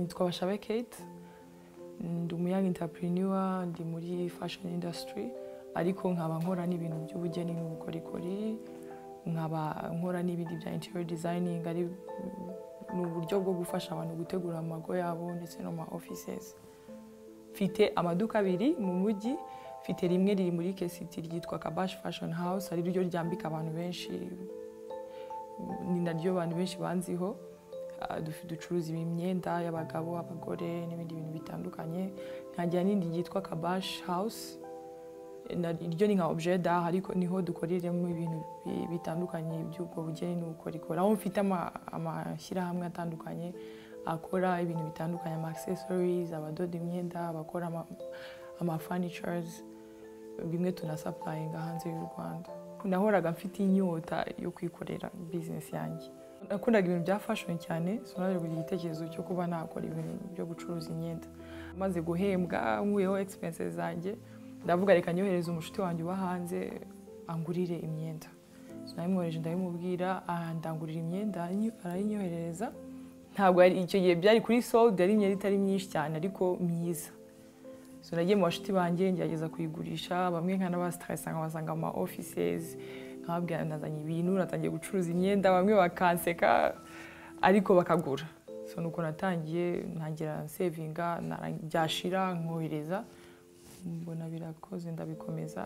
twabashabe Kate ndi umuyaga entrepreneur ndi muri fashion industry ariko nkaba nkora n'ibintu by'ubugeni n'ubukorikori nkaba nkora n'ibindi bya interior designing ari ni uburyo bwo gufasha abantu gutegura amago yabo ndetse no ma offices mfite amaduka abiri mu mujyi mfite rimwe riri muri kesiti ryitwa kabash fashion house ari ryo ryambika abantu benshi ni naryo abantu benshi banziho Ah, dufi- ducuruza imyenda y'abagabo abagore n'ibindi bintu bitandukanye nkagira n'indi ryitwa kabash house na- iryo ni nka objet d'art ariko niho dukoreramo ibintu bi- bitandukanye by'ubwo bugeni n'ubukorikori aho mfite ama- amashyirahamwe atandukanye akora ibintu bitandukanye ama accessories abadoda imyenda abakora ama- ama furnitures bimwe tunasapurayinga hanze y'u rwanda nahoraga mfite inyota yo kwikorera bizinesi yanjye nakundaga ibintu bya fashoni cyane sinaje kugira igitekerezo cyo kuba nakora ibintu byo gucuruza imyenda maze guhembwa nkuyeho egisipense zanjye ndavuga reka nyohereze umushuti wanjye uba hanze angurire imyenda sinabimwohereje ndabimubwira ndangurira imyenda aranyi- arayinyoherereza ntabwo yari- icyo gihe byari kuri solde yari imyenda itari myinshi cyane ariko myiza so nagiye mu bashuti banjye ngerageza kuyigurisha bamwe nka n'abasitaresa nkabasanga mu ma offices nkababwira nazanye ibintu natangiye gucuruza imyenda bamwe bakanseka ariko bakagura so nuko natangiye ntangira nsevinga nara- byashira nkohereza mbona birakoze ndabikomeza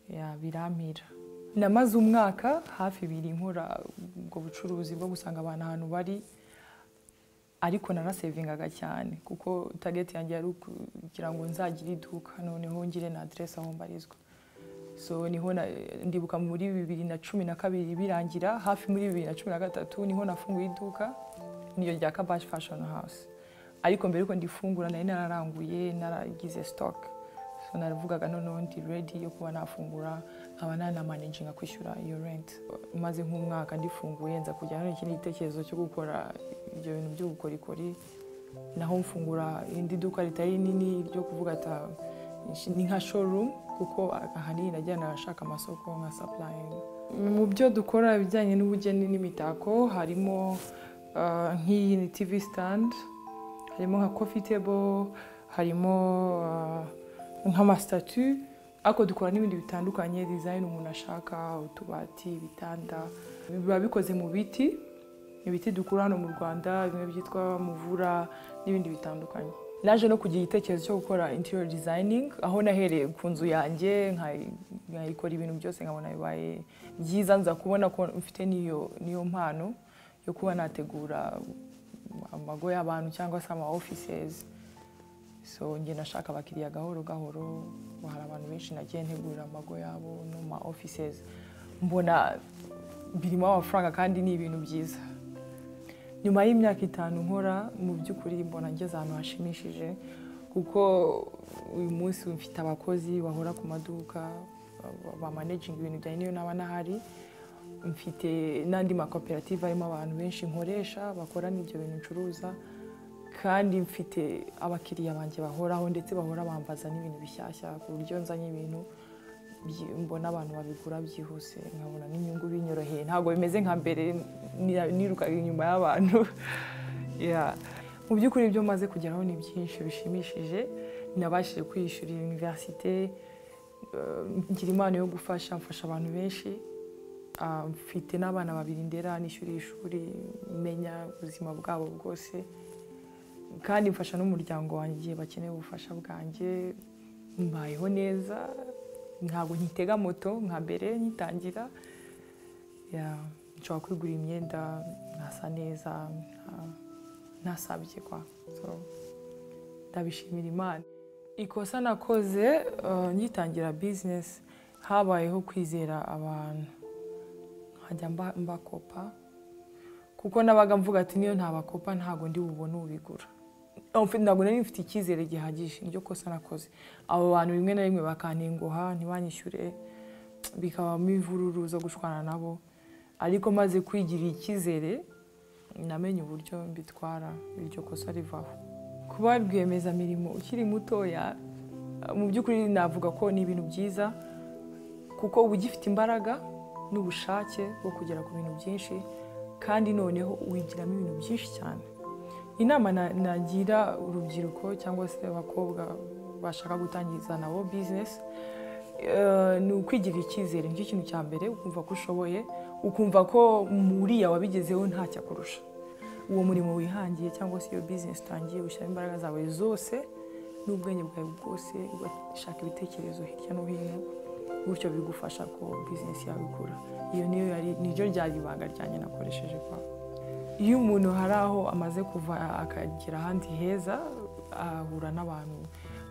ya birampira namaze umwaka hafi ibiri nkora ubwo bucuruzi bwo gusanga abantu ahantu bari ariko narasevingaga cyane kuko target yanjye yari ukugira ngo nzagire iduka noneho ngire na aderesi aho mbarizwa so niho na- ndibuka muri bibiri na cumi na kabiri birangira hafi muri bibiri na cumi na gatatu niho nafunguye iduka niyo rya kabash fashion house ariko mbere yuko ndifungura nari nararanguye naragize stock so naravugaga noneho ndi ready yo kuba nafungura nkaba nanamanaginga kwishyura iyo rent maze nk'umwaka ndifunguye nza kujya none ikindi gitekerezo cyo gukora ibyo bintu by'ubukorikori naho mfungura indi duka ritari rinini ryo kuvuga ata ni nka showroom kuko ahanini najya nashaka amasoko nka supplying mu byo dukora ibijyanye n'ubugeni n'imitako harimo ah, nk'iyi ni tv stand harimo nka coffee table harimo ah, nk'amasitatu ariko dukora n'ibindi bitandukanye design umuntu ashaka utubati ibitanda biba bikoze mu biti ibiti dukura hano mu rwanda bimwe byitwa muvura n'ibindi bitandukanye naje no kugira igitekerezo cyo gukora interior designing aho nahereye ku nzu yanjye nkayi- nkayikora ibintu byose nkabona bibaye byiza nza kubona ko mfite n'iyo n'iyo mpano yo kuba nategura amago y'abantu cyangwa se ama offices so njye nashaka abakiriya gahoro gahoro ngo hari abantu benshi nagiye ntegurira amago yabo no ma offices mbona birimo amafaranga kandi ni ibintu byiza nyuma y'imyaka itanu nkora mu by'ukuri mbona ngeze ahantu hashimishije kuko uyu munsi mfite abakozi bahora ku maduka ba- bamanaginga ibintu byanjye niyo naba nahari mfite n'andi makoperative arimo abantu benshi nkoresha bakora n'ibyo bintu ncuruza kandi mfite abakiriya banjye bahoraho ndetse bahora bambaza n'ibintu bishyashya ku buryo nzanye ibintu byi- mbona abantu babigura byihuse nkabona n'inyungu binyoroheye ntabwo bimeze nka mbere nira- nirukaga inyuma y'abantu Yeah. mu by'ukuri ibyo maze kugeraho ni byinshi bishimishije nabashije kwiyishyurira universite eh, ngira impano yo gufasha mfasha abantu benshi Ah, mfite n'abana babiri ndera nishyuriye ishuri menya ubuzima bwabo bwose kandi mfasha n'umuryango wanjye igihe bakeneye ubufasha bwanjye mbayeho neza ntabwo nkitega moto nka mbere nyitangira Yeah, nshobora kwigura imyenda nkasa neza nta- ntasabye kwa so ndabishimira imana ikosa nakoze eh, nyitangira bizinesi habayeho kwizera abantu nkajya mba- mbakopa kuko nabaga mvuga ati niyo ntabakopa ntabwo ndi bubone ubigura Mfi- ntabwo nari mfite icyizere gihagije niryo kosa nakoze abo bantu rimwe na rimwe bakantenguha ntibanyishyure bikabamo imvururu zo gushwana nabo ariko maze kwigirira icyizere namenye uburyo mbitwara iryo kosa rivaho kuba rwiyemezamirimo ukiri mutoya mu by'ukuri navuga ko ni ibintu byiza kuko uba ugifite imbaraga n'ubushake bwo kugera ku bintu byinshi kandi noneho wigiramo ibintu byinshi cyane inama na- nagira urubyiruko cyangwa se abakobwa bashaka gutangiza nabo bizinesi eh, ni ukwigirira icyizere nicyo kintu cya mbere ukumva ko ushoboye ukumva ko muriya wabigezeho ntacyo akurusha uwo murimo wihangiye cyangwa se iyo bizinesi utangiye ushyiramo imbaraga zawe zose n'ubwenge bwawe bwose ugashaka ibitekerezo hirya no hino gutyo bigufasha ko bizinesi yawe ikura iyo niyo yari niryo ryari ibanga ryanjye nakoresheje kwa iyo umuntu hari aho amaze kuva akagera ahandi heza ahura n'abantu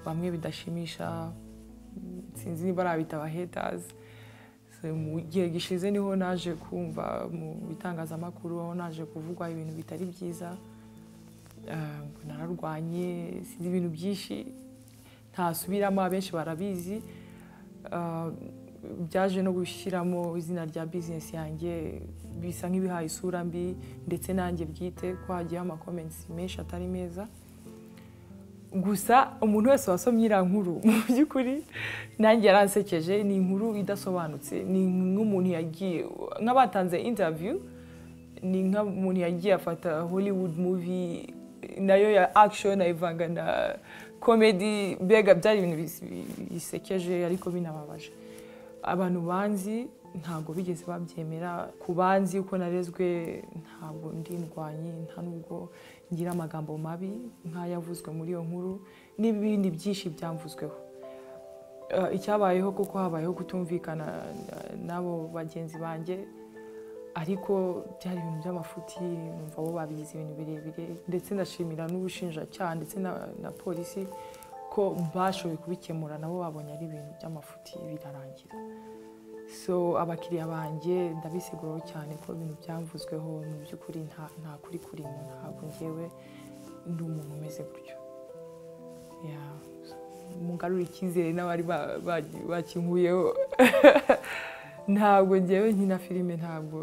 bamwe bidashimisha sinzi niba arabita aba haters So, mu gihe gishize niho naje kumva mu bitangazamakuru aho naje kuvugwa ibintu bitari byiza Ah, ngo nararwanye sinzi ibintu byinshi ntasubiramo abenshi barabizi Ah, byaje no gushyiramo izina rya bizinesi yanjye bisa nk'ibihaye isura mbi ndetse nanjye bwite ko hagiyeho amakomensi menshi atari meza gusa umuntu wese wasomye iriya nkuru mu by'ukuri nanjye yaransekeje ni inkuru idasobanutse ni nk'umuntu yagiye nk'abatanze interview ni nk'umuntu yagiye afata hollywood movie nayo ya action ayivanga na comedy mbega byari ibintu bis- bisekeje ariko binababaje abantu banzi ntabwo bigeze babyemera ku banzi uko narezwe ntabwo ndi ndwanye nta nubwo ngira amagambo mabi nk'ayavuzwe muri iyo nkuru n'ibindi byinshi byamvuzweho Eh, icyabayeho kuko habayeho kutumvikana eh, n'abo bagenzi banjye ariko byari ibintu by'amafuti numva bo babigize ibintu birebire ndetse ndashimira n'ubushinjacyaha ndetse na, na polisi ko bashoboye kubikemura nabo babonye ari ibintu by'amafuti birarangira so abakiriya banjye ndabiseguraho cyane ko ibintu byamvuzweho mu by'ukuri nta, nta kuri kurimo ntabwo ngewe ndi umuntu umeze gutyo Yeah. mungarura icyizere n'abari ba- ba- bakinkuyeho ntabwo ngewe nkina filime ntabwo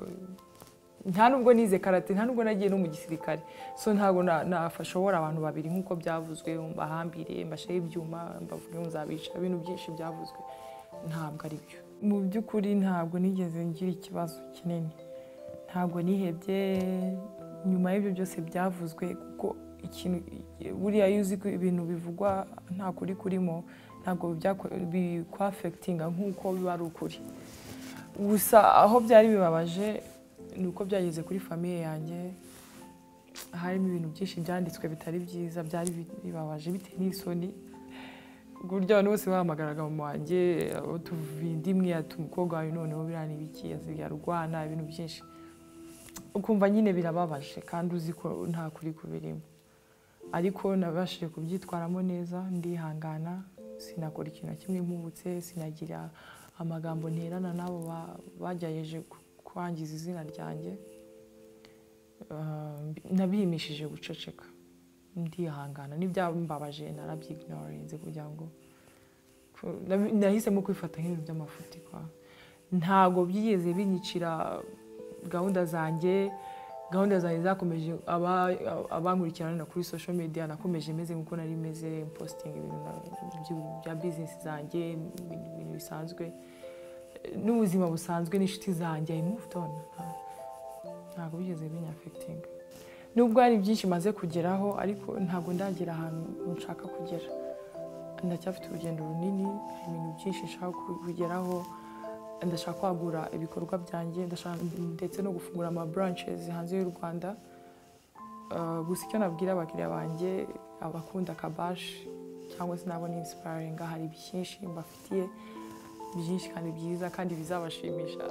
nta nubwo nize karate nta nubwo nagiye no mu gisirikare so ntabwo na- nafashobora abantu babiri nk'uko byavuzwe mbahambire mbasheho ibyuma mbavuge ngo nzabica ibintu byinshi byavuzwe ntabwo ari byo mu by'ukuri ntabwo nigeze ngira ikibazo kinini ntabwo nihebye nyuma y'ibyo byose byavuzwe kuko ikintu buriya iyo uzi ko ibintu bivugwa nta kuri kurimo ntabwo byako- bikwafekitinga nk'uko biba ari ukuri gusa aho byari bibabaje ni uko byageze kuri famiye yanjye harimo ibintu byinshi byanditswe bitari byiza byari bibabaje bitewe n'isoni ku buryo abantu bose bahamagaraga mu wanjye abo tuvinda imwe ati umukobwa wawe noneho biriya ni ibiki asigaye arwana ibintu byinshi ukumva nyine birababaje kandi uzi ko nta kuri kubirimo ariko nabashije kubyitwaramo neza ndihangana sinakora ikintu na kimwe mpubutse sinagira amagambo nterana n'abo ba- bagerageje ku- kwangiza izina ryanjye Ah, mbi- nabihimishije guceceka ndihangana n'ibyambabaje narabyignorinze kugira ngo ko- nabi- nahisemo kwifata nk'ibintu by'amafuti kwa ntabwo byigeze binyicira gahunda zanjye gahunda zanjye zakomeje aba- abankurikirana kuri social media nakomeje meze nk'uko nari meze posting ibintu na- byu- bya business zanjye ibintu ibintu bisanzwe n'ubuzima busanzwe n'inshuti zanjye I moved on nta- ntabwo bigeze binyafekitinga nubwo hari byinshi maze kugeraho ariko ntabwo ndagera ahantu nshaka kugera ndacyafite urugendo runini hari ibintu byinshi nshaka kugeraho ndashaka kwagura ibikorwa byanjye ndashaka ndetse no gufungura ama branches hanze y'u Rwanda Uh, gusa icyo nabwira abakiriya banjye abakunda kabashi cyangwa se nabo ni inspiring hari byinshi mbafitiye byinshi kandi byiza kandi bizabashimisha